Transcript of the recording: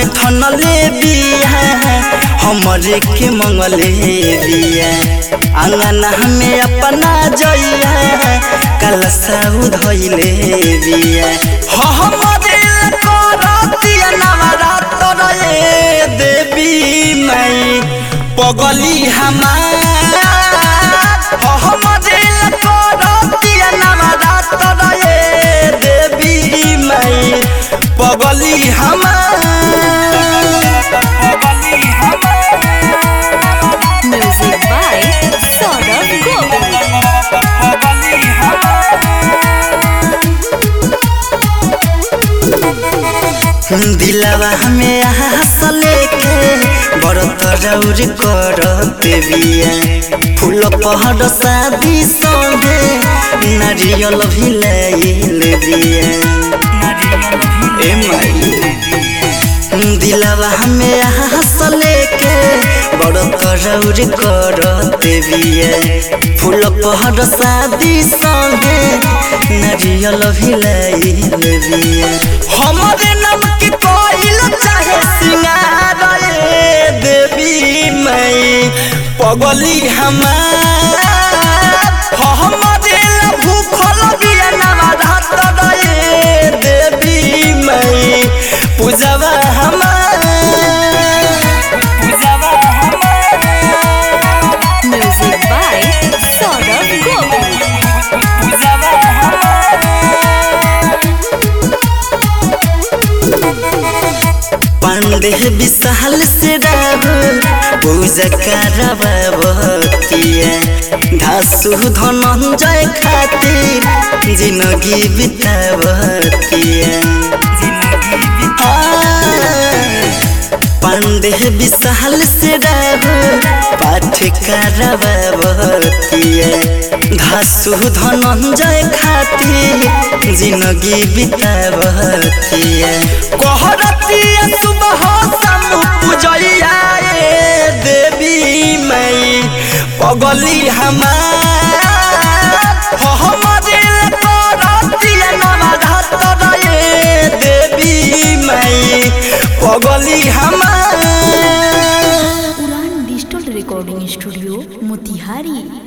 थनले बिया हमरे के मंगले बिया अंगना में अपना जइया कलसा धइले बिया हमरे करतिया नवरात्र रे देवी माई पगली हमार हमरे करतिया नवरात्र रे देवी माई पगली हमार पगली हमार Music by Saurabh Govind. पगली हमार दिलवा हमें हंस लेके बरत रौर करत बिया फूल पहर शादी संगे नारियल भी लाइल बिया ए माई दिलवा हमें हंस लेके बरत रौर करत बिया फूल पहर शादी संगे नारियल भी लाइल बिया हमरे नाम के कोइल चाहे सिंगार रे देवी मई पगली हमार हमरे ला भूखल बिया नवरात्र रे देवी मई पूजवा हमार पूजवा हमार Music by Saurabh Govind. पूजवा हमार पांडे विशाल से राहुल पूजा करबतिया धासु धनंजय खातिर जिंदगी बितावतिया पांडे विशाल से राहुल पाठ करबतिया धासु धनंजय खातिर जिंदगी बितावतिया कहरतिया सुबह सम पूजैया रे देवी मई पगली हमार हमरे करतिया नवरात्र रे देवी मई पगली हमार उड़ान डिजिटल रिकॉर्डिंग स्टूडियो मोतिहारी